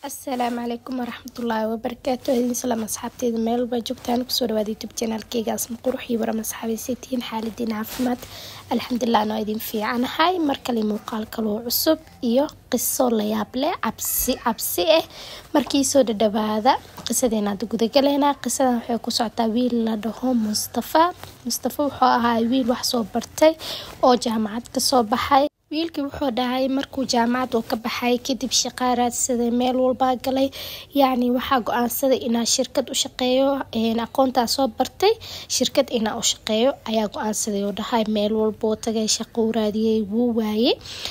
asalaamu calaykum waraxmatullaahi wabarakaatu idin salaam asxaabteeda meel walbaa joogtaan kusoo dhawaada youtube channelkeyga asma qurux iyo waram asxaabaysatiin xaaladiin caafimaad alxamdulilah anoo idin fiicanahay mar kale muuqaal kaloo cusub iyo qiso layaab leh cabsi cabsi ah markii soo dhadhawaada qisadeena hadda gudagaleynaa qisadan waxay ku socotaa wiil la dhaho mustafa mustafa wuxuu ahaa wiil wax soo bartay oo jaamacad kasoo baxay wiilkii wuxuu dhahay markuu jaamacad uu ka baxay kadib shaqaa raadsaday meel walbaa galay yacni waxaa go-aansaday inaa shirkad u shaqeeyo aqoontaa soo bartay shirkad inaa u shaqeeyo ayaa go-aansaday oo dhahay meel walboo tagay shaqo u raadiyey wuu waayey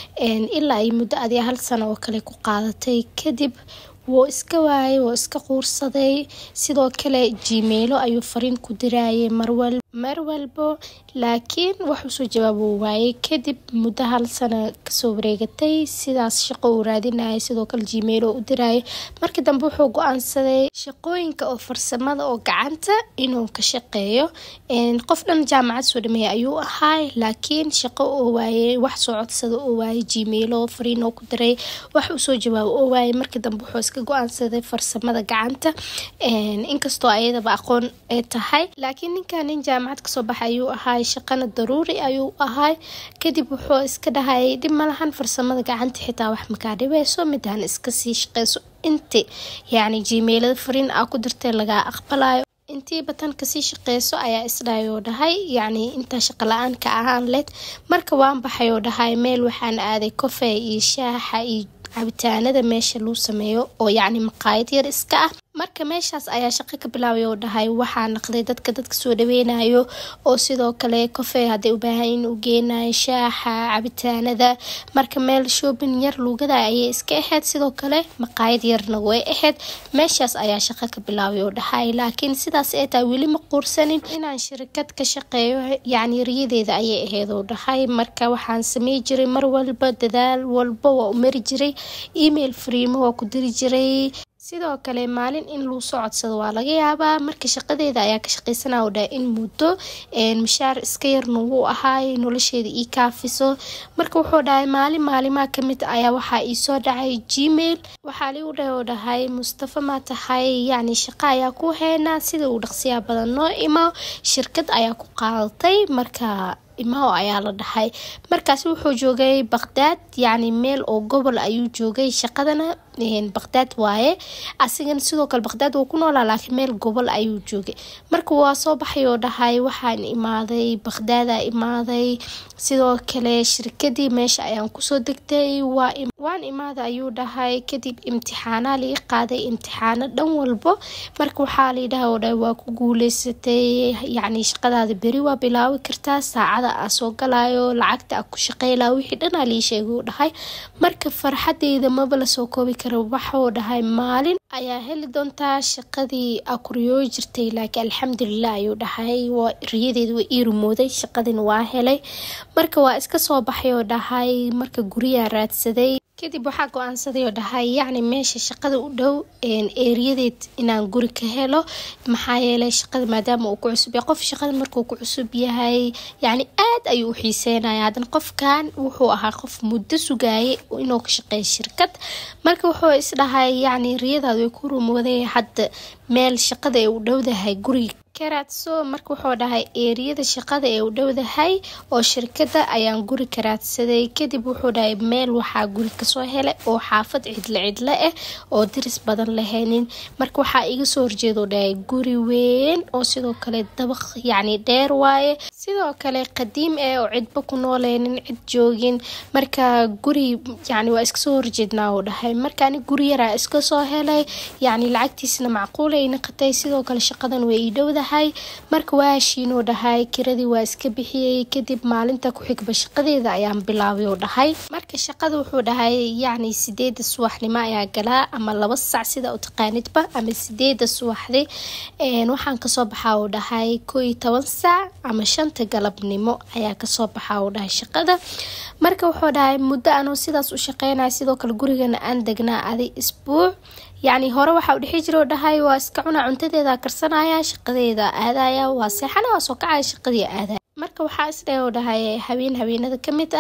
ilaa ay muddo adiga hal sano oo kale ku qaadatay kadib wuu iska waayay wuu iska quursaday sidoo kale jimeilo ayuu fariin ku dirayay marwal mar walbo laakiin waxuu soo jawaab uu waayay kadib muddo hal sano kasoo wareegatay sidaas shaqo uu raadinayay sidoo kale jimeilo u dirayay markii dambe wuxuu go-aansaday shaqooyinka oo farsamada oo gacanta inuu ka shaqeeyo qof dhan jaamacad soo dhameeyay ayuu ahaay laakiin shaqo oo waayay wax soo codsada oo waayay jimeilo fariin oo ku diray wax uu soo jawaab oo waayay markii dambe wuxuu iska go-aansaday farsamada gacanta inkastoo ayadaba aqoon ay tahay laakiin ninkan nin jaamacad kasoo baxay ayuu ahaay shaqana daruuri ayuu ahaay kadib wuxuu iska dhahay dhib malahan farsamada gacanta xitaa wax makaa dhibeyso midaan iska sii shaqeyso inti yacni jimeilada fariin aa ku dirtay lagaa aqbalayo intii batan kasii shaqeyso ayaa isdhahayoo dhahay yacni intaa shaqo la-aan ka ahaan leed marka waan baxay oo dhahay meel waxaan aaday kofey iyo shaaxa iyo cabitaanada meesha lagu sameeyo oo yacni maqaayad yar iska ah marka meeshaas ayaa shaqo ka bilaabay oo dhahay waxaa naqday dadka dadka soo dhaweynayo oo sidoo kale kofey hadday u baahan in u geenayo shaaxa cabitaanada marka meel shoobin yar luugada ayay iska ahayd sidoo kale maqaayad yarna way ahayd meeshaas ayaa shaqo ka bilaabay oo dhahay laakiin sidaas ay tahay weli ma quursanin inaan shirkad ka shaqeeyo yacni riyadeeda ayay ahayd oo dhahay marka waxaan samey jiray mar walba dadaal walba waa u mari jiray email fariimo waa ku diri jiray sidoo kale maalin in lagu soo codsado waa laga yaabaa marka shaqadeeda ayaa ka shaqeysanaa oo dhaha in muddo mashaar iska yarna wuu ahaay nolosheeda ii kaafiso marka wuxuu dhahay maalin maalimaha kamid ayaa waxaa iisoo dhacay gmail waxaa ligu dhahay oo dhahay mustafa maa tahay yacni shaqo ayaa ku heynaa sida uu dhaqsiyaa badan noo imo shirkad ayaa ku qaadatay marka imao ayaa la dhahay markaasi wuxuu joogay baqdaad yacni meel oo gobol ayuu joogay shaqadana baqdaad waaye asigana sidoo kale baqdaad wuu ku noolaa laakiin meel gobol ayuu joogay marka waa soo baxay oo dhahay waxaan imaaday baqdaada imaaday sidoo kale shirkadii meesha ayaan kusoo degtay waan imaada ayuu dhahay kadib imtixaanaa laga qaaday imtixaano dhan walbo marka waxaa layidhaha oo dhahay waa ku guuleysatay yacni shaqadaada beri waa bilaabi kartaa saacada aa soo galayo lacagta aa ku shaqeylaa wixii dhanaa lii sheegay uu dhahay marka farxadeyda maba lasoo koobi kara waxuu dhahay maalin ayaa heli doontaa shaqadii aa kuriyooyi jirtay laakiin alxamdulilah ayuu dhahay riyadeeda waa ii rumooday shaqadina waa helay marka waa iska soo baxay oo dhahay marka guriyaa raadsaday kadib waxaa go-aansaday oo dhahay yacni meesha shaqada u dhow eeriyadeed inaan guri ka helo maxaa yeelay shaqada maadaama uu ku cusub yahay qof shaqada markuu ku cusub yahay yacni aad ayuu u xiiseynaya haddana qofkan wuxuu ahaa qof muddo sugaayay inuu ka shaqeeyo shirkad marka wuxuu isdhahay yacni riyadaad way ku rumooday hadda meel shaqada ay u dhowdahay guriga karaadso marka wuxuu dhahay eeriyada shaqada ee u dhowdahay oo shirkada ayaan guri karaadsaday kadib wuxuu dhahay meel waxaa guri kasoo helay oo xaafad cidlo cidlo ah oo diris badan lahaynin marka waxaa iga soo horjeedoo dhahay guri weyn oo sidoo kale dabaq yacni dheer waaye sidoo kale qadiim ah oo cidba ku nooleynin cid joogin marka guri yacni waa iska soo horjeednaa oo dhahay markaani guri yaraa iska soo helay yacni lacagtiisna macquul ay naqatay sidoo kale shaqadan way ii dhowdahay marka waa heshiinoo dhahay kiradii waa iska bixiyey kadib maalinta ku xigba shaqadeeda ayaan bilaabay oo dhahay marka shaqada wuxuu dhahay yacni sideeda subaxnimo ayaa galaa ama laba sac sida u taqaanidba ama sideeda subaxdi waxaan kasoo baxaa oo dhahay koo iyo toban sac ama shanta galabnimo ayaa kasoo baxaa oo dhahay shaqada marka wuxuu dhahay muddo anuu sidaas u shaqeynaya sidoo kale gurigana aan degnaa aday isbuuc yacni hore waxaa u dhexi jira oo dhahay waa iska cunaa cuntadeeda karsanaya shaqadeeda aadaya waa seexana waa soo kacaya shaqadii aadaya marka waxaa isdhahe oo dhahay habeen habeenada ka mid ah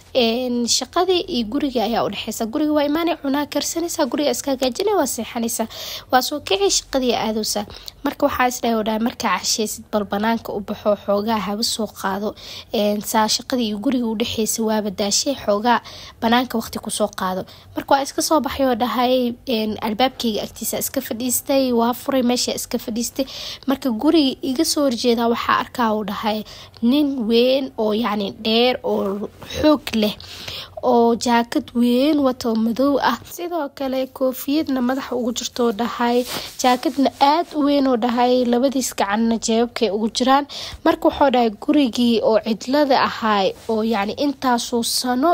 shaqadii iyo guriga ayaa udhexeysa guriga waa imaanay cunaa karsanaysaa guriga iska hagaajina waa seexanaysaa waa soo kicay shaqadii aadowsaa marka waxaa isdhahay dhahay markaa casheysid bal banaanka u baxo xoogaa haba soo qaado saa shaqadii iyo guriga udhexeysa waaba daashay xoogaa banaanka waqti kusoo qaado marka waa iska soo baxay oo dhahay albaabkeyga agtiisa iska fadhiistay waa furay meesha iska fadhiistay marka guriga iga soo horjeeda waxaa arkaa uu dhahay nin weyn oo yacni dheer oo xoog leh oo jaakad weyn wato madow ah sidoo kale koofiyadna madaxa ugu jirtoo dhahay jaakadna aada u weyn oo dhahay labadiis gacanna jeebabkay ugu jiraan marka wuxuu dhahay gurigii oo cidlada ahaay oo yacni intaasoo sano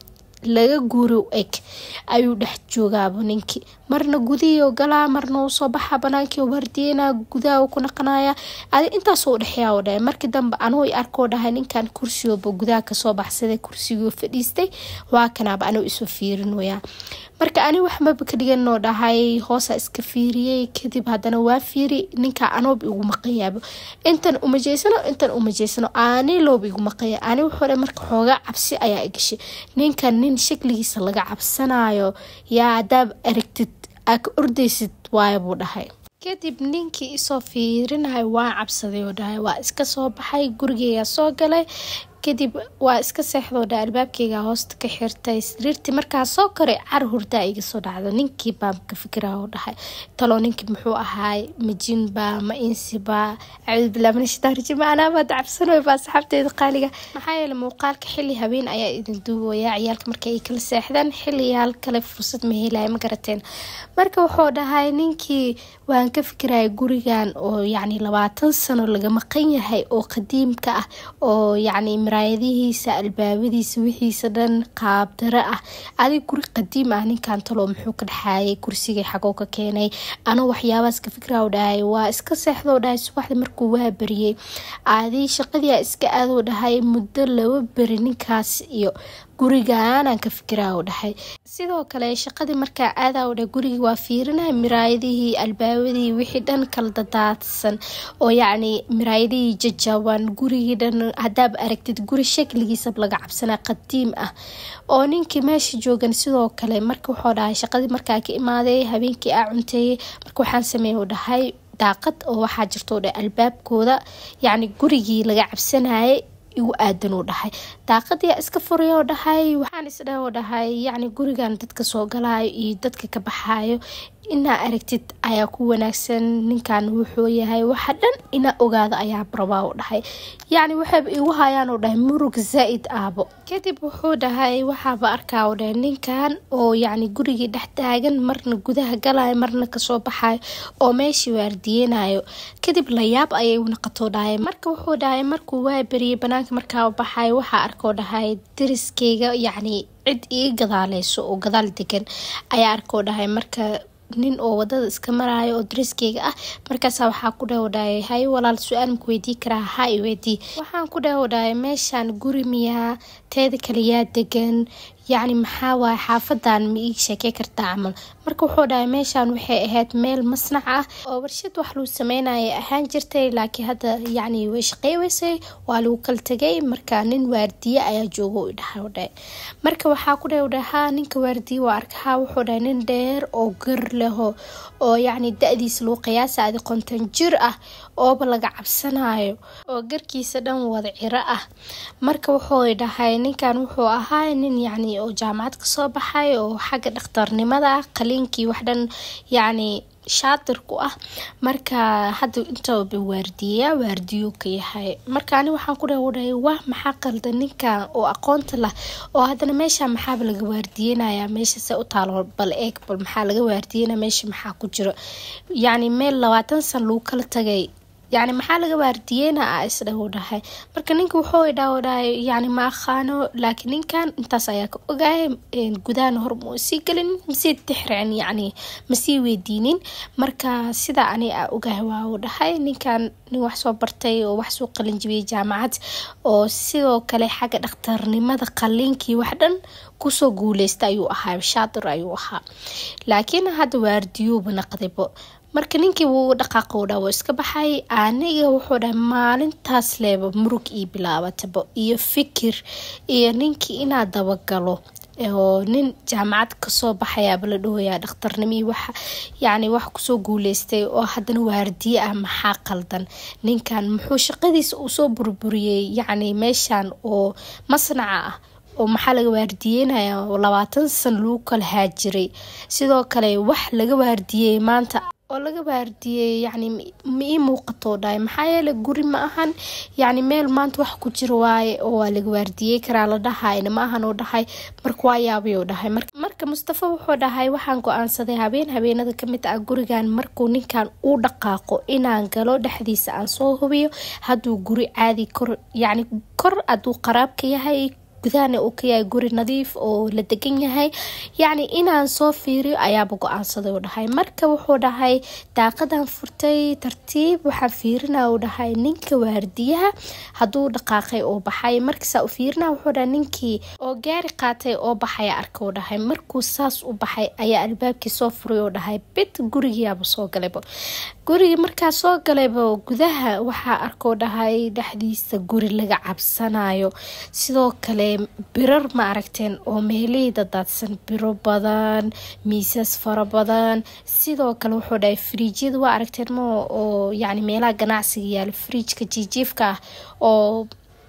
laga guuro eg ayuu dhex joogaaba ninkii marna gudihii galaa marna uu soo baxa banaankii wardiyeyna gudaha ku naqanaya adi intaasoo udhexeeya oo dhahay markii dambe anuu arkoo dhahay ninkan kursigooba gudaha kasoo baxsaday kursigoo fadhiistay waa kanaaba anuu isoo fiirin wayaa marka ani waxmaba ka dhiganoo dhahay hoosa iska fiiriyey kadib haddana waa fiiri ninka anoob igu maqanyaabo intan umajeysano intan umajeysano ani looba igu maqanya ani wuxuu marka xoogaa cabsi ayaa igashay ninkan nin shakligiisa laga cabsanayo yaa hadaab aragtid aa ka ordaysid waaya buu dhahay kadib ninkii isoo fiirinahay waa cabsaday oo dhahay waa iska soo baxay gurigeyga soo galay kadib waa iska seexdoo dha albaabkeyga hoosta ka xirtay sariirtii markaa soo koray car hurdaa iga soo dhacdo ninkii baan ka fikira oo dhahay taloo ninkii muxuu ahaay ma jinba ma insiba acuudu billah min ashaitaan rajiim anaabaad cabsanoy baa saxaabteeda qaaliga maxaa yeele muuqaalka xilli habeen ayaa idin duubaya ciyaalka marka ay kala seexdaan xilliyaal kale fursad ma helaya ma garateen marka wuxuu dhahay ninkii waan ka fikiraya gurigan oo yacni labaatan sano laga maqan yahay oo qadiimka ah oo yacni maraayadihiisa albaabadiisa wixiisa dhan qaabdaro ah adig guri qadiim ah ninkan taloo muxuu ka dhexaayay kursigay xagoo ka keenay anoo waxyaabaas ka fikra dhahay waa iska seexdoo dhahay subaxda markuu waa beriyey adi shaqadii iska aadoo dhahay muddo laba beri ninkaas iyo gurigaanaan ka fikiraa u dhahay sidoo kale shaqadii markaa aadaa u dhahay gurigii waa fiirinaya miraayadihii albaabadii wixii dhan kala dadaadsan oo yacni miraayadihii jajaban gurigii dhan hadaab aragtid guri shakligiisa laga cabsanaa qadiim ah oo ninkii meesha joogan sidoo kale marka wuxuu dhahay shaqadii markaa ka imaaday habeenkii aa cunteeyey marka waxaan sameeya u dhahay daaqad oo waxaa jirto dhahay albaabkooda yacni gurigii laga cabsanayay igu aadan uu dhahay daaqadii iska furay oo dhahay waxaan isdhaha oo dhahay yacni gurigan dadka soo galaayo iyo dadka ka baxaayo inaa aragtid ayaa ku wanaagsan ninkan wuxuu yahay waxa dhan inaa ogaado ayaa rabaa u dhahay yacni waxayba igu hayaan oo dhahay murug zaa-id aabo kadib wuxuu dhahay waxaaba arkaa oo dhahay ninkan oo yacni gurigii dhex taagan marna gudaha galayo marna kasoo baxayo oo meeshii waardiyeynayo kadib layaab ayay naqatoo dhahay marka wuxuu dhahay markuu waa beriyey banaanka markaa baxayo waxaa arkoo dhahay dariskeyga yacni cid ii gadaaleyso oo gadaal degan ayaa arkoo dhahay marka nin oo wadada iska maraayo oo dariskeyga ah markaasa waxaa ku dhahodhahay hay walaal su-aal maku weydii karaa ha i weydii waxaan ku dhahodhahay meeshaan guri miyaa teeda kale yaa degan yacni maxaa waay xaafadan ma ii sheekey kartaa camal marka wuxuu dhahay meeshaan waxay ahayd meel masnac ah oo warshad wax lagu sameynaya ahaan jirtay laakiin hadda yacni way shaqeyweysay waa lagu kala tegay marka nin waardiye ayaa jooga u dhahay dhahay marka waxaa ku dhahay dhahay haa ninka waardiye waa arkahaa wuxuu dhahay nin dheer oo gar leho oo yacni da-diisa lagu qiyaasa adi konton jir ah ooba laga cabsanayo oo garkiisa dhan wada ciro ah marka wuxuu dhahay ninkan wuxuu ahaa nin yacni oo jaamacad kasoo baxay oo xagga dhakhtarnimada qaliinkii wax dhan yacni shaatir ku ah marka hadda intaba waardiyeya waardiyo ka yahay marka ani waxaan ku dhahay wah maxaa qalda ninkan oo aqoonta lah oo haddana meesha maxaaba laga waardiyenaya meesha se u taalo bal eeg bal maxaa laga waardiyenaya meesha maxaa ku jiro yacni meel labaatan san lagu kala tagay yacni maxaa laga waardiyeyna a isdhahu dhahay marka ninka wuxuu idhaho dhahay yacni ma aqaano laakiin ninkan intaas ayaa ka ogaaya gudahana hor ma sii gelin masii tixricin yacni masii weydiinin marka sidaa ani a ogahay waa uu dhahay ninkan nin wax soo bartay oo wax soo qalin jibiyay jaamacad oo sidoo kale xagga dhakhtarnimada qaliinkii wax dhan kusoo guuleysta ayuu ahaa shaatir ayuu ahaa laakiin hadda waardiyuuba naqdaybo marka ninkii wuu dhaqaaqa dha wuu iska baxay aniga wuxuu dhahay maalintaas leeba murug ii bilaabataba iyo fikir iyo ninkii inaad dabagalo oo nin jaamacad kasoo baxayaaba la dhahoyaa dhakhtarnimii waxa yacni wax kusoo guuleystay oo haddana waardiye ah maxaa qaldan ninkan muxuu shaqadiisa uu soo burburiyey yacni meeshan oo masnaca ah oo maxaa laga waardiyeynaya labaatan san lagu kala haajiray sidoo kale wax laga waardiyey maanta oo laga waardiyey yacni ma ii muuqatoo dhahay maxaa yeele guri ma ahan yacni meel maanta wax ku jira waaye oo waa laga waardiyey karaa la dhahayna ma ahan oo dhahay marka waa yaabay oo dhahay marka mustafa wuxuu dhahay waxaan go-aansaday habeen habeenada kamid ah gurigan markuu ninkan uu dhaqaaqo inaan galo dhexdiisa aan soo hubiyo hadduu guri caadi kor yacni kor hadduu qaraabka yahay gudahana uu ka yahay guri nadiif oo la degan yahay yacni inaan soo fiiriyo ayaaba go-aansaday u dhahay marka wuxuu dhahay daaqadan furtay tartiib waxaan fiirina u dhahay ninka waardiyaha hadduu dhaqaaqay oo baxay markasaa u fiirina wuxuu dhahay ninkii oo gaari qaatay oo baxaya arka u dhahay markuu saas u baxay ayaa albaabkii soo furay oo dhahay bid gurigiyaaba soo galayba gurigii markaa soo galayba gudaha waxaa arkoo dhahay dhexdiisa guri laga cabsanayo sidoo kale birar ma aragteen oo meelihii dadaadsan biro badan miisas fara badan sidoo kale wuxuu dhahay firiijyada waa aragteen ma oo yacni meelaha ganacsiga yaalo firiijka jiijiifka ah oo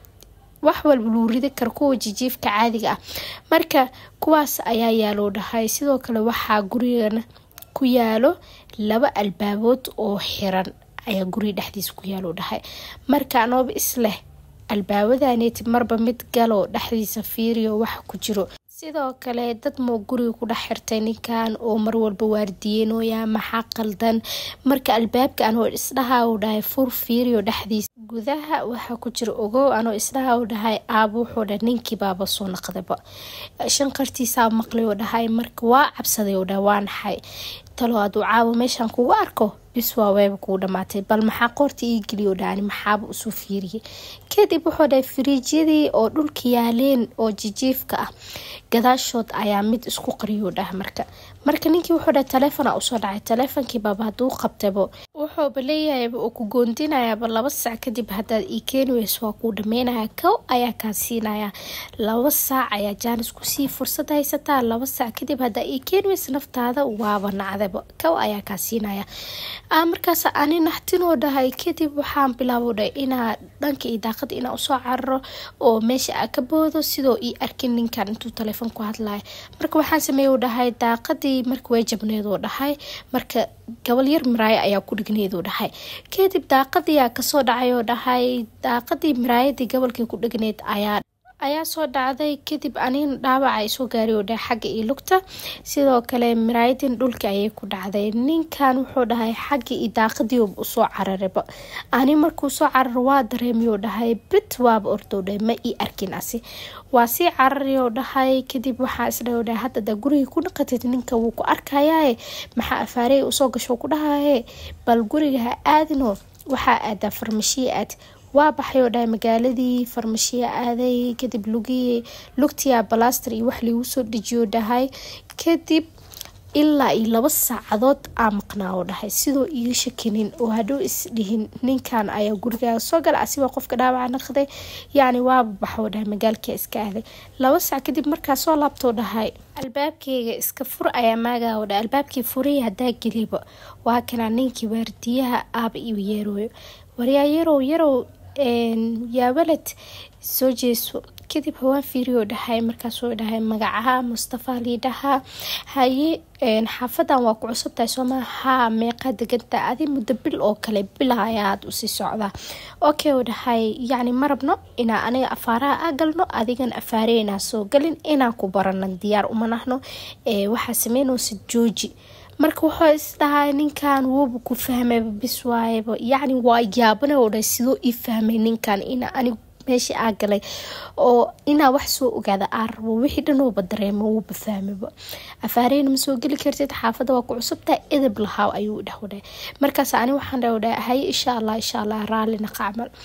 wax walba luu ridi karo kuwa jijiifka caadiga ah marka kuwaas ayaa yaaloo dhahay sidoo kale waxaa gurigana ku yaalo laba albaabood oo xiran ayaa guriga dhexdiisa ku yaalo dhahay marka anooba isleh albaabadaneti marba mid galo dhexdiisa fiiriyo waxa ku jiro sidoo kale dad moo guriga ku dhex xirtay ninkan oo marwalba waardiyeenoya maxaa qaldan marka albaabka anoo isdhaha u dhahay fur fiiriyo dhexdiisa gudaha waxaa ku jira ogow anoo isdhaha u dhahay aaba wuxuu dhahay ninkii baaba soo naqdaba shanqartiisaa maqlay oo dhahay marka waa cabsaday oo dhahay waa naxay talo hadduu caawa meeshaan kugu arko bis waa weeba kuu dhamaatay bal maxaa qoorta ii geliyo dhaani maxaaba usoo fiiriyay kadib wuxuu dhahay firiijyadii oo dhulka yaaleen oo jijiifka ah gadaashood ayaa mid isku qariyuu dhah marka marka ninkii wuxuu dhahay taleefona usoo dhacay taleefonkii baaba hadduu qabtabo wuxuuba leeyahayba uu ku goondinayaaba laba saac kadib haddaad ii keeni weyso waa kuu dhameynaya kow ayaa kaa siinaya laba saac ayaa jaanis kusii fursad haysataa laba saac kadib haddaa ii keeni weyso naftaada waaba nacdaba kow ayaa kaa siinaya markaas ani naxtinoo dhahay kadib waxaan bilaabo dhahay inaa dhanka iyo daaqada inaa usoo cararo oo meesha aa ka boodo sidoo ii arkin ninkan intuu taleefon ku hadlaya marka waxaan sameeya dhahay daaqadii marka way jabneedoo dhahay marka gobol yar maraayo ayaa ku dhigneedoo dhahay kadib daaqadiyaa kasoo dhacay oo dhahay daaqadii maraayadii gobolkii ku dhigneed ayaa ayaa soo dhacday kadib anina dhaawaca isoo gaari oo dhahay xagga iyo lugta sidoo kale maraayadin dhulka ayay ku dhacday ninkan wuxuu dhahay xagga iyo daaqadii usoo cararaba ani markuu soo cararo waa dareemiyo dhahay brit waaba ordoo dhahay ma ii arkin asi waa sii carariyoo dhahay kadib waxaa isdhaho dhahay hadda daa guriga ku dhaqatid ninka wuu ku arkayaaye maxaa afaarey usoo gasho ku dhahaye bal guriga ha aadino waxaa aadaa farmashiya aad waa baxay oo dhahay magaaladii farmashiya aaday kadib lugii lugtiya balaster iyo wax liigu soo dejiyo dhahay kadib ilaa iyo laba saacadood aa maqnaa oo dhahay sidoo iga shakinin oo hadhow isdhihin ninkan ayaa gurigaaga soo gala asigoo qofka dhaawaca naqday yacni waaba baxoo dhahay magaalkia iska aaday laba saac kadib markaa soo laabtoo dhahay albaabkeyga iska fur ayaa maagaa oo dhahay albaabkii furiya haddaa geliba waa kanaa ninkii waardiyaha aaba iyo yeerooyo waryaa yarow yarow yaa walad soo jeeso kadib hawaan fiiriyoo dhahay markaasuu dhahay magacaha mustafa liidhahaa haye xaafadan waa ku cusubtahay sooma haa meeqaa deganta adi muddo bil oo kale bila ayaad usii socdaa okay u dhahay yacni ma rabno inaa aniga afaaraha a galno adigan afaareynaa soo galin inaan ku baranan diyaar uma nahno waxaa sameynoosa jooji marka wuxuu isdhahay ninkan wuuba ku fahmayba bis waayaba yacni waa yaabana oo dhahay sidoo ii fahmay ninkan ina anig meeshii aa galay oo inaa wax soo ogaada aa rabo wixii dhan uuba dareemo wuuba fahmayba afaareyna ma soo geli kartid xaafadda waa ku cusubtaa edab lahaaw ayuu dhah dhahay markaas ani waxaan dhah dhahay haye insha allah insha allah raallina qacmal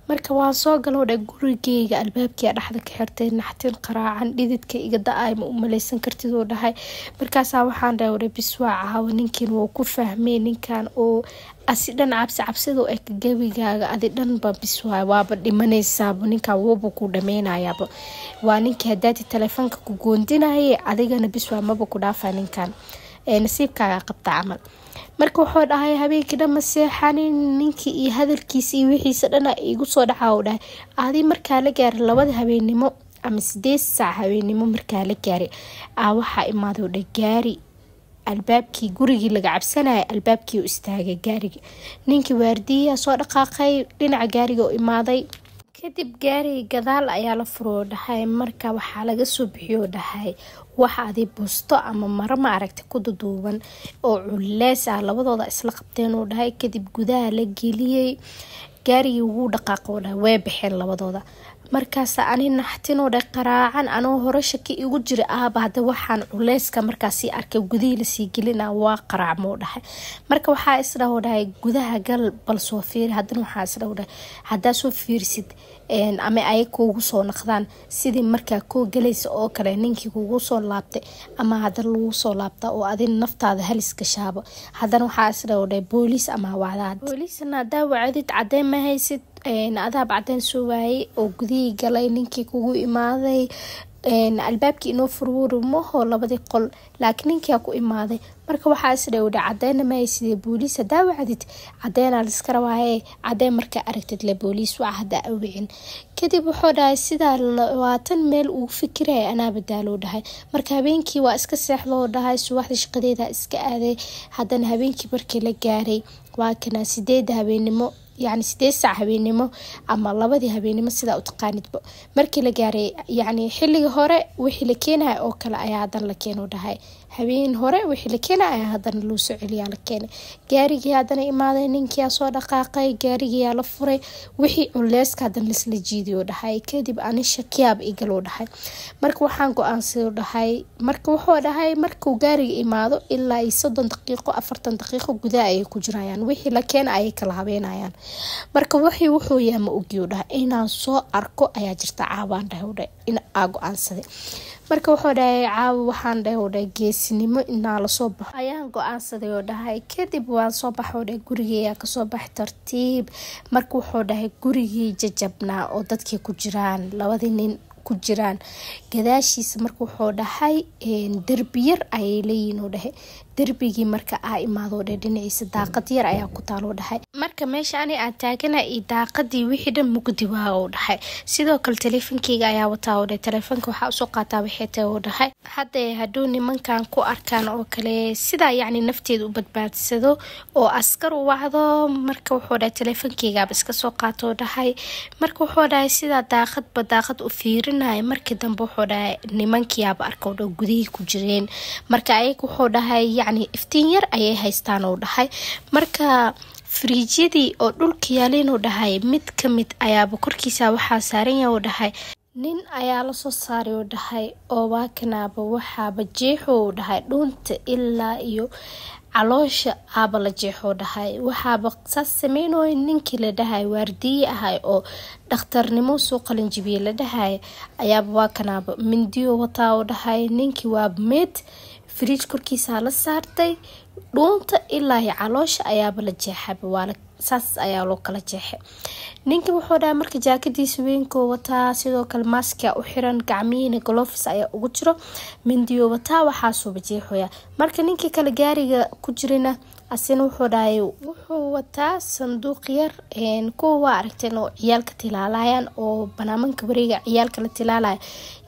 marka waan soo galoo dha gurigeyga albaabkia dhexda ka xirtay naxtin qaraacan dhididka iga da-ay ma u maleysan kartid oo dhahay markaasaa waxaan dhahay ore biswaa caawa ninkan wuu ku fahmay ninkan oo asi dhan cabsi cabsida eg gebigaaga adi dhanba biswaay waaba dhimanaysaaba ninkaa wuuba ku dhameynayaaba waa ninkii hadaati taleefoonka ku goondinaye adigana biswaa maba ku dhaafa ninkan nasiibkaaga qabta camal marka wuxuu dhahay habeenkii dhan ma seexanin ninkii iyo hadalkiisa iyo wixiisa dhana igu soo dhaca u dhahay adi markaa la gaaray labada habeennimo ama sideed saac habeennimo markaa la gaaray aa waxaa imaado dha gaari albaabkii gurigii laga cabsanaya albaabkii u istaagay gaariga ninkii waardiyaa soo dhaqaaqay dhinaca gaariga u imaaday kadib gaariga gadaal ayaa la furoo dhahay marka waxaa laga soo bixiyoo dhahay waxa adi busto ama maro ma aragta ku duduuban oo culeys ah labadooda isla qabteen uu dhahay kadib gudaha la geliyey gaarigii wuu dhaqaaqoo dhahay way baxeen labadooda markaas ani naxtinoo dha qaraacan anoo hore shaki igu jira ahba hada waxaan culeyska markaasi arkay gudihii lasii gelina waa qaraacmoo dhahay marka waxaa isdhaho dhahay gudaha gal bal soo fiiri hadana waxaa isdhaho dhahay hadaa soo fiirsid ama ay kuugu soo naqdaan sidii markaa koo galaysa oo kale ninkii kugu soo laabtay ama hada lagu soo laabta oo adi naftaada halis gashaabo hadana waxaa isdhaho dhahay booliis ama wacdaad booliisna hadaa wacdid cadeen ma haysid adaab cadeen soo waayay oo gudihii galay ninkii kugu imaaday albaabkii inoo furwuri maho labadii qol laakiin ninkia ku imaaday marka waxaa isdhowdha cadeyna mahaysidee booliis hadaa wacdid cadeenaa liska rabaaye cadeen markaa aragtid le booliis waca hadaa awicin kadib wuxuu dhahay sidaa labaatan meel uu fikiraya anaa badaaloo dhahay marka habeenkii waa iska seexdoo dhahay subaxda shaqadeeda iska aaday haddana habeenkii markii la gaaray waa kana sideeda habeenimo yacni sideed saac habeennimo ama labadii habeennimo sidaa u taqaanidba markii la gaaray yacni xilliga hore wixii la keenaya oo kale ayaa haddana la keenu dhahay habeen hore wixii la keenaya ayaa haddana loo soo celiyaa la keenay gaarigii haddana imaaday ninkiyaa soo dhaqaaqay gaarigiyaa la furay wixii culeyska haddana lasla jiidiyo dhahay kadib ani shakiyaab igaloo dhahay marka waxaan go-aansado dhahay marka wuxuu dhahay markuu gaariga imaado ilaa iyo soddon daqiiqo afartan daqiiqo gudaha ayay ku jirayaan wixii la keena ayay kala habeenayaan marka wixii wuxuu yaha ma ogiyo dhahay inaan soo arko ayaa jirta caawaan dhahay in aa go-aansaday marka wuxuu dhahay caawa waxaan dhahay dhahay geesinimo inaa lasoo baxo ayaan go-aansaday oo dhahay kadib waan soo baxoo dhahay gurigeeyaa kasoo baxay tartiib marka wuxuu dhahay gurigii jajabnaa oo dadkii ku jiraan labadii nin ku jiraan gadaashiisa marka wuxuu dhahay derbi yar ayay leeyihin oo dhahay derbigii marka aa imaadoo dhe dhinaciisa daaqad yar ayaa ku taaloo dhahay marka meesha ani aan taagana iyo daaqadii wixii dhan mugdi waa oo dhahay sidoo kale teleefonkeyga ayaa wataa oo dhe teleefonka waxaa usoo qaataa waxay tahay oo dhahay haddee hadduu nimankan ku arkaan oo kale sidaa yacni nafteeda u badbaadsado oo askar u wacdo marka wuxuu dhahay teleefonkeygaaba iska soo qaatoo dhahay marka wuxuu dhahay sidaa daaqadba daaqad u fiirinaya markii dambe wuxuu dhahay nimankiyaaba arka oo dha gudihii ku jireen marka ayaga wuxuu dhahay yacni iftiin yar ayay haystaan oo dhahay marka fariijyadii oo dhulka yaalin oo dhahay mid ka mid ayaaba korkiisa waxaa saaran yaha oo dhahay nin ayaa lasoo saaray oo dhahay oo waakanaaba waxaaba jeexo oo dhahay dhuunta ilaa iyo caloosha aaba la jeexoo dhahay waxaaba saas sameynooya ninkii la dhahay waardiye ahay oo dhakhtarnimo soo qalinjibiye la dhahay ayaaba waakanaaba mindiyo wataa oo dhahay ninkii waaba meed fridj korkiisaa la saartay dhuunta ilaa iyo caloosha ayaaba la jeexaba waa saas ayaa loo kala jeexay ninka wuxuu dhahay marka jaakadiisa weynkoo wataa sidoo kale maaskia u xiran gacmihiina golofis ayaa ugu jiro mindiyo wataa waxaasuuba jeexoya marka ninkii kale gaariga ku jirana asina wuxuu dhahay wuxuu wataa sanduuq yar kuwa waa aragteen oo ciyaalka tilaalayaan oo banaamanka wareega ciyaalka la tilaalaya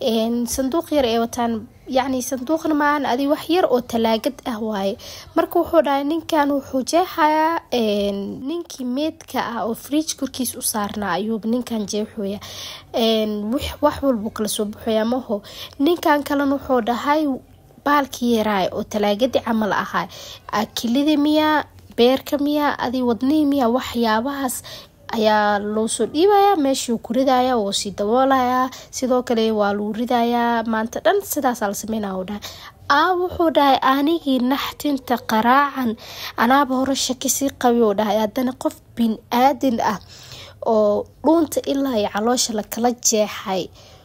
sanduuq yar ee wataan yacni sanduuqna maahan adi wax yar oo talaagad ah waaye marka wuxuu dhahay ninkan wuxuu jeexayaa ninkii meedka ah oo fridj korkiis u saarnaa ayuuba ninkan jeexoya wax walbuu kala soo baxoya maho ninkan kalena wuxuu dhahay baalkii yaraay oo talaagadii camal ahaa akilida miyaa beerka miyaa adi wadnihii miyaa waxyaabahaas ayaa loo soo dhiibayaa meeshuu ku ridaya woo sii daboolayaa sidoo kale waa lagu ridayaa maanta dhan sidaasaa la sameynaya u dhahay aa wuxuu dhahay anigii naxtinta qaraacan anaaba hore shaki sii qabi oo dhahay haddana qof bin aadin ah oo dhuunta ilaa iyo caloosha lakala jeexay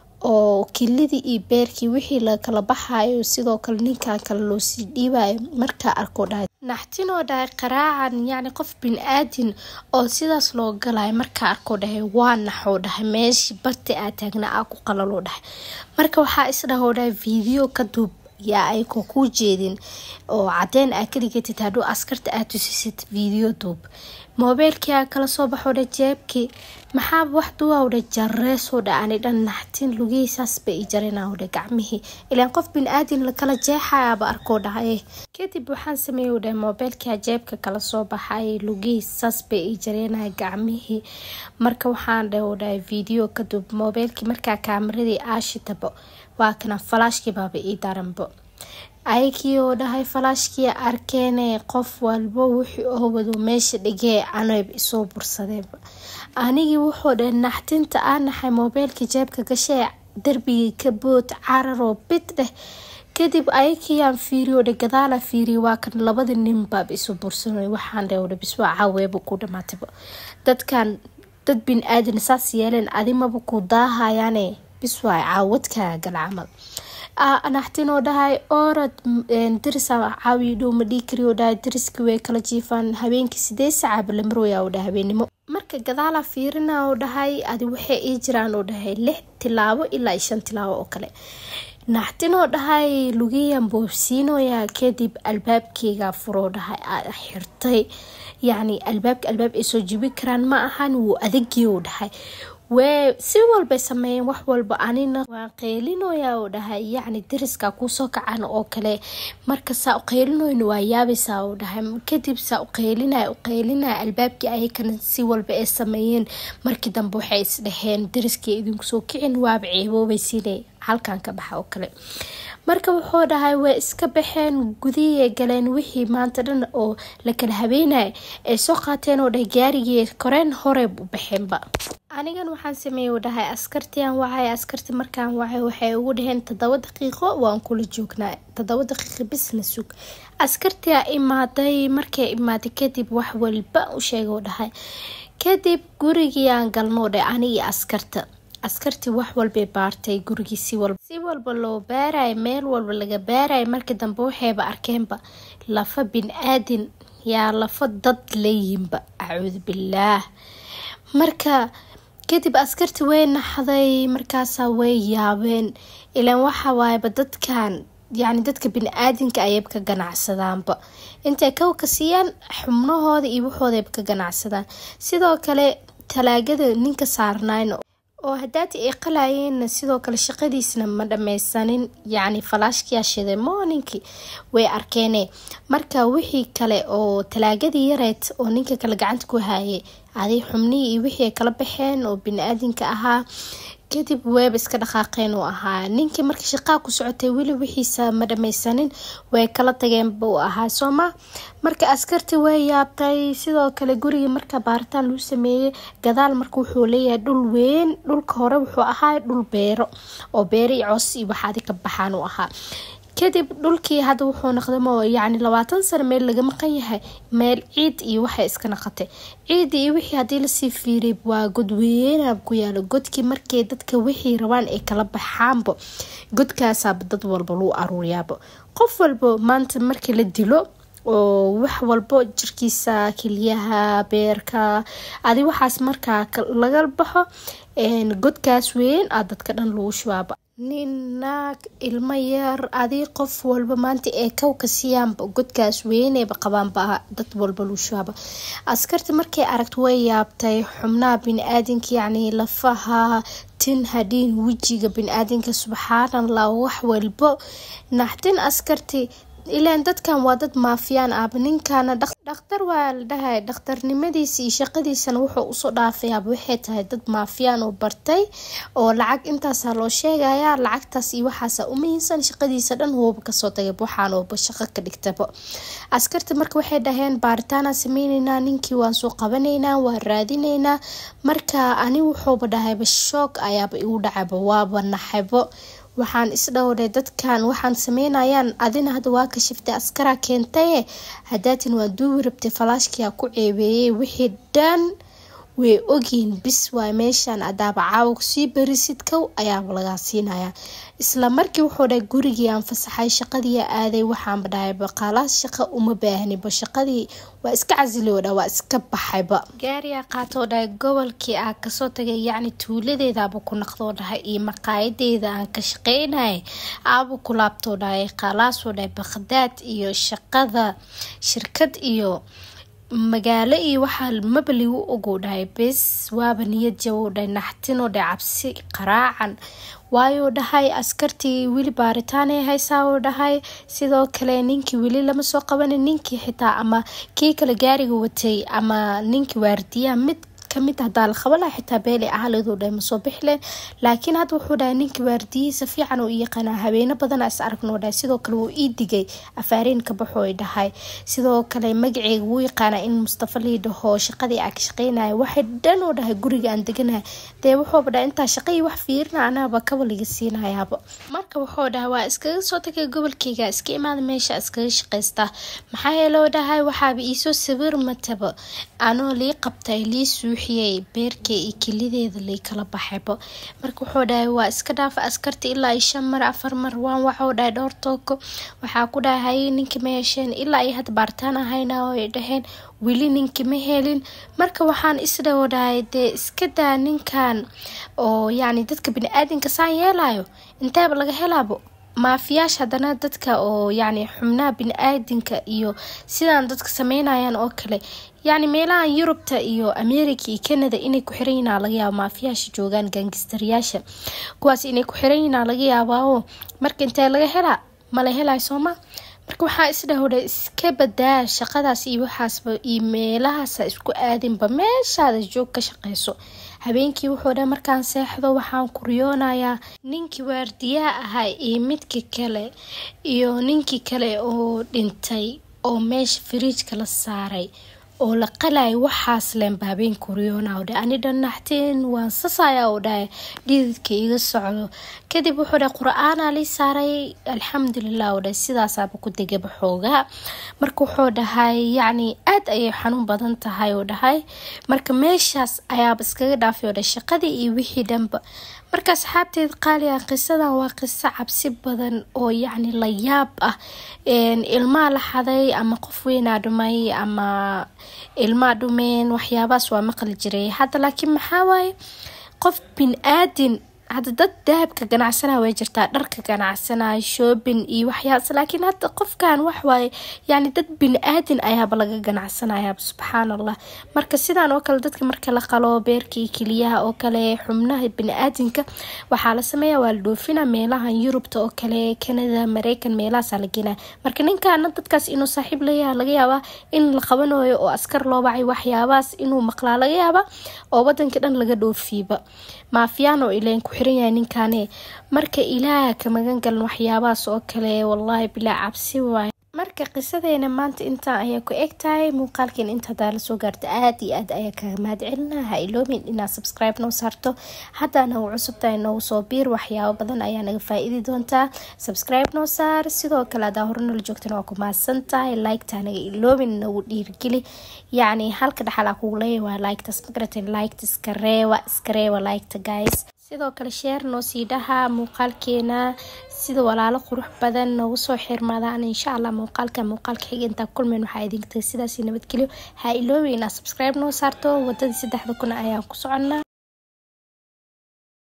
oo kilidii iyo beerkii wixii lakala baxayo sidoo kale ninkan kale loosii dhiibayo markaa arkoo dhahay naxtinoo dhahay qaraacan yacni qof bin-aadin oo sidaas loo galayo markaa arkoo dhahay waa naxoo dhahay meeshii barti aa taagna aa ku qalaloo dhahay marka waxaa isdhahoo dhahay video ka duub yaa ayko kuu jeedin oo cadeen aa kaligatid hadhuu askarta aa tusisid video duub moobeelkii aa kala soo baxoo dha jeebkii maxaaba wax duwaaw dha jareesoo dha ani dhan naxtin lugihiisaas bay i jarinaw dha gacmihii ilaan qof bin-aadin lakala jeexayaaba arkoo dhahay kadib waxaan sameeyow dhahay moobeelkia jeebka kala soo baxay lugihiisaas bay i jareenaya gacmihii marka waxaan dhaho dhahay video kadub moobeelkii markaa kaamaradii aashitabo waa kana falaashkii baaba ii daranbo ayakii oo dhahay falaashkii arkeene qof walbo wixii oo wado meesha dhigee anayb isoo bursadeeba anigii wuxuu dhahay naxtinta aa naxay moobeelkii jeebka gashee darbigii ka bood cararoo bid dheh kadib ayakiyaan fiiriyo dhe gadaala fiiriya waa kan labada nin baaba isu bursanay waxaan dheh dha biswaa caaweeba ku dhamaataba dadkan dad bin aadan saas yeeleen adimaba ku daahayaane biswaay caawadkaa gal camal naxtinoo dhahay orad darisa caawiyo dhow ma dhii kariyo dhahay dariskii way kala jiifaan habeenkii sidee sacaaba la marooya oo dhahay habeenimo marka gadaala fiirina oo dhahay adi waxay ii jiraan oo dhahay lix tilaabo ilaa shan tilaabo oo kale naxtinoo dhahay lugiyan boobsiinoya kadib albaabkeyga furoo dhahay xirtay yacni albaabka albaab ay soo jibi karaan ma ahan wuu adagii oo dhahay wee si walbay sameeyeen wax walba anina waan qeylinoya oo dhahay yacni dariska kuusoo kacan oo kale marka saa uqeylinoyna waa yaabaysaa oo dhahay kadib saa uqeylinaya uqeylinaya albaabkii ayakana si walba ay sameeyeen markii dambe waxay isdhaheen dariskii idinku soo kicin waaba ceeboobaysiine halkan ka baxa oo kale marka wuxuu dhahay way iska baxeen gudihii galeen wixii maanta dhan oo la kala habeenaya ay soo qaateen oo dhahay gaarigii koreen hore u baxeenba anigan waxaan sameeyey u dhahay askartian wacay askarti markaan wacay waxay ugu dhaheen toddoba daqiiqo waan kula joognaa toddoba daqiiqo bisna sug askartia imaaday markay imaaday kadib wax walba u sheega u dhahay kadib gurigii aan galnoo dhe anigii askarta askartii wax walbay baartay gurigii si walba si walba loo baaraya meel walba laga baaraya markii dambe waxayba arkeenba lafa bin-aadin yaa lafa dad leeyihinba acuudu billaah marka kadib askarti way naxday markaasaa way yaabeen ilaan waxa waayaba dadkan yacni dadka bini-aadinka ayayba ka ganacsadaanba intay kawka siiyaan xubnahooda iyo waxoodayba ka ganacsadaan sidoo kale talaagada ninka saarnayn oo hadaati ay qalayeenna sidoo kale shaqadiisna ma dhameysanin yacni falaashkiyaa shiday mooninkii way arkeene marka wixii kale oo talaagadii yareed oo ninka kale gacanta ku haayay aday xubnihii iyo wixii ay kala baxeen oo bini-aadinka ahaa kadib weeba iska dhaqaaqeen uu ahaa ninkii markii shaqaa ku socotay weli wixiisa ma dhameysanin way kala tageenba uu ahaa sooma marka askartii way yaabtay sidoo kale gurigii marka baaritaan lagu sameeyey gadaal marka wuxuu leeyahay dhul weyn dhulka hore wuxuu ahaa dhul beero oo beero iyo coos iyo waxaadi ka baxaan uu ahaa kadib dhulkii hadda wuxuu noqdamo yacni labaatan sano meel laga maqan yahay meel ciid iyo waxay iska naqatay ciidii iyo wixii haddii lasii fiiriyay waa godweynaab ku yaalo godkii markay dadka wixii rabaan ay kala baxaanba godkaasaaba dad walba lagu aruuriyaaba qof walba maanta markii la dilo oo wax walbo jirkiisa keliyaha beerka adi waxaas markaa laga baxo godkaas weyn aa dadka dhan lagu shubaaba nin naag ilmo yar adii qof walba maanta ee kawka siyaanba godkaas weyneyba qabaanba dad walba lagu shubaaba askarta markay aragto way yaabtay xubnaha bini-aadinka yacni lafaha tin hadhiin wejiga bini-aadinka subxaanallah wax walbo naxtin askarti ilaan dadkan waa dad maafiyaan aaba ninkana dhakhtar waa la dhahay dhakhtarnimadiisa iyo shaqadiisana wuxuu usoo dhaafayaaba waxay tahay dad maafiyaan oo bartay oo lacag intaasaa loo sheegaya lacagtaas iyo waxaasa umahinsan shaqadiisa dhan wooba kasoo tagab waxaanooba shaqo ka dhigtaba askarta marka waxay dhaheen baaritaana sameyneynaa ninkii waan soo qabanaynaa waan raadineynaa marka ani wuxuuba dhahayba shoog ayaaba igu dhacayba waaba naxaybo waxaan isdhowray dadkan waxaan sameynayaan adina hadda waa ka shiftay askaraa keentaye hadaatin waa duubi rabtay falaashkiyaa ku ceebeeyey wixii dhan way ogyihiin bis waay meeshaan adaaba caawa kusii berisid kow ayaaba lagaa siinaya isla markii wuxuu dhahay gurigii aan fasaxay shaqadii aaday waxaanba dhahay baqaalaas shaqo uma baahniba shaqadii waa iska casili dha waa iska baxayba gaariyaa qaatoo dhahay gobolkii aa kasoo tagay yacni tuuladeedaaba ku naqdoo dhahay iyo maqaayadeeda aan ka shaqeynayay aaba ku laabtoo dhahay qaalaasoo dhahay baqdaad iyo shaqada shirkad iyo magaalo iyo waxaa mabaligu ogow dhahay bes waaba niyad jawow dhahay naxtinoo dhahay cabsi qaraacan waayuu dhahay askartii weli baaritaanay haysaa uu dhahay sidoo kale ninkii weli lama soo qabanin ninkii xitaa ama kii kale gaariga watay ama ninkii waardiyaha mid kamid hadaa la qaban laha xitaa beeli ahaleeduu dhahay masoo bixileen laakiin hadda wuxuu dhahay ninkii waardiyihiisa fiican uu yaqaanaa habeeno badana is aragnuu dhahay sidoo kale wuu ii digay afaariin ka baxo ay dhahay sidoo kale magaceyga wuu yaqaanaa in mustafa lii dhaho shaqadii aa ka shaqeynaya waxay dhan uu dhahay guriga aan deganahay dee wuxuuba dhahay intaa shaqadii wax fiirina anaaba kaba liga siinayaaba marka wuxuu dhahay waa iskaga soo tagay gobolkeyga iska imaada meesha iskaga shaqaystaa maxaa yeeloo dhahay waxaaba iisoo sawir mataba anoo lii qabtay lii suuxiyey beerkay iyo kelideeda lii kala baxayba marka wuxuu dhahay waa iska dhaafa askarta ilaa iyo shan mar afar mar waan waxuu dhahay dhowr tooko waxaa ku dhahay ninka ma hesheen ilaa iyo hadda baaritaan ahayna oo ay dhaheen weli ninki ma helin marka waxaan isdhawo dhahay dee iska daa ninkan oo yacni dadka bini-aadinka saan yeelayo inteeba laga helaabo maafiyaasha haddana dadka oo yacni xubnaha bini-aadinka iyo sidaan dadka sameynayaan oo kale yacni meelahan yurubta iyo america iyo canada inay ku xiran yihiin laga yaaba maafiyaasha joogaan gaangistarayaasha kuwaas inay ku xiran yihiin laga yaabao marka intee laga helaa mala helayo sooma marka waxaa isdhahowdha iska badaa shaqadaas iyo waxaasba iyo meelahaasa isku aadinba meeshaada joog ka shaqeyso habeenkii wuxuu dha markaan seexdo waxaan kuriyoonayaa ninkii waardiyaha ahaa iyo midkii kale iyo ninkii kale oo dhintay oo meesha firiijka la saaray oo la qalaya waxaas leenba habeen kuriyona dha ani dhan naxtiin waan sasaya u dhahay dhididka iga socdo kadib wuxuu dhahay qur-aanaa lii saaray alxamdulilah u dhahay sidaasaaba ku degaba xoogaa marka wuxuu dhahay yacni aada ayay xanuun badan tahay uu dhahay marka meeshaas ayaaba iskaga dhaafay oo dhahay shaqadii iyo wixii dhanba marka asxaabteed qaaliga qisadan waa qiso cabsi badan oo yacni la yaab ah ilmaa la xaday ama qof weynaa dhumay ama ilmaa dhumeen waxyaabahaas waa maqli jiray hadda laakiin maxaa waaye qof bin aadin hadda dad dahabka ganacsanaya way jirtaa dharka ganacsanaya shoobin iyo waxyaabas laakiin hadda qofkan waxwaaye yani dad bini-aadin ayaaba laga ganacsanayaaba subxaan allah marka sidaan oo kale dadka marka la qalo beerkii keliyaha oo kale xubnaha bini-aadinka waxaa la sameeya waa la dhoofina meelahan yurubta oo kale canada mareykan meelahaasaa la geenaya marka ninkaana dadkaas inuu saaxiib layaha laga yaabaa in la qabanayo oo askar loo bacay waxyaabahaas inuu maqlaa laga yaaba oo wadanka dhan laga dhoofiiba maafiyaano ileen ku xiran yahay ninkaane marka ilaaha ka magan galan waxyaabahaas oo kale wallaahi bilaa cabsi waayo marka qisadeena maanta intaan ayaa ku eg tahay muuqaalkeen inta hadaa lasoo gaarta aada iyo aad ayaa kaga mahad celina ha iloomin inaad subscribe noo saarto haddaa nagu cusub tahay noogu soo biir waxyaabo badan ayaa naga faa-iidi doontaa subscribe noo saar sidoo kale hadaa hore nala joogtana waa ku mahadsan tahay like-taa naga iloomin nagu dhiirgeli yacni halka dhexalaa kugu leeya waa like-taas magarata like-ta iska reewa iska reewa like-ta guys sidoo kale sheer noo sii dhaha muuqaalkeena sida walaalo qurux badan noogu soo xirmadaan insha allah muuqaalka muuqaalka xiga intaa kulmeen waxaa idinka tahay sidaasi nabadgelyo ha iloobi inaad subscribe noo saarto wadadii saddexda kun ayaan ku soconnaa